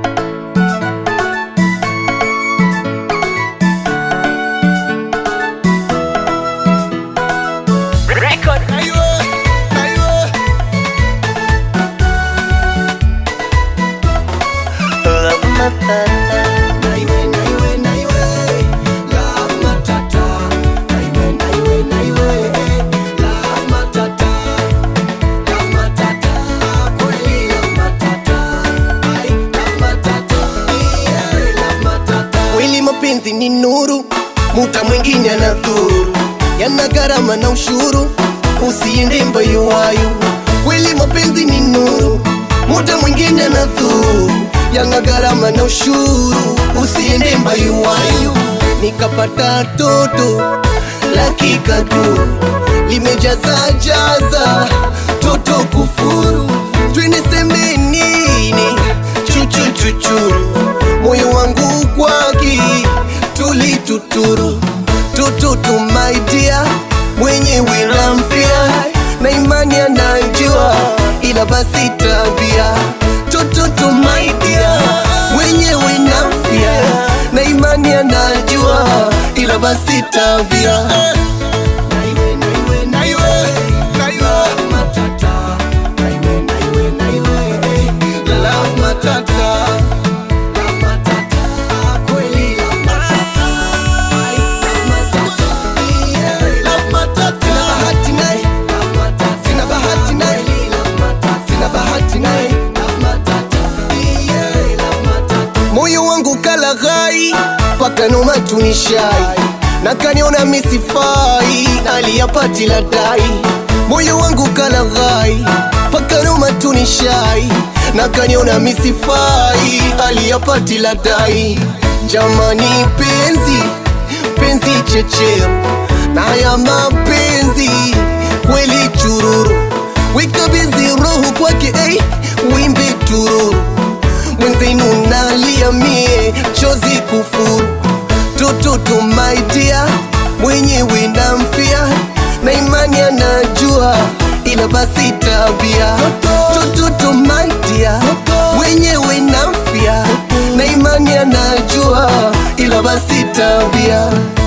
Record. Love matata Kweli mapenzi ni nuru, muta mwingine anadhuru, yana gharama na ushuru, usiende mbayuwayu. Kweli mapenzi ni nuru, muta mwingine anadhuru, yana gharama na ushuru, usiende mbayuwayu. Nikapata toto la kikatu limejaza jaza toto kufuru, twiniseme nini chuchu chuchuru moyo wangu kwaki tulituturu tututu my dear mwenyewe namfia na imani anajua ila basi tabia tututu my dear mwenyewe namfia na imani anajua ila basi tabia Love matata Sina bahati naye. Sina bahati naye. moyo wangu kalaghai paka noma tunishai na kaniona misifai aliyapati la dai moyo wangu kalaghai paka noma tunishai na kaniona misifai aliyapati la dai jamani penzi penzi chechero na ya mapenzi kweli chururu wikabidhi roho kwake hey, wimbe tururu mwenzenu nalia mie chozi kufuru tututu my dear mwenyewe namfia na imani anajua ila basi tabia tututu my dear mwenyewe namfia na imani anajua ila basi tabia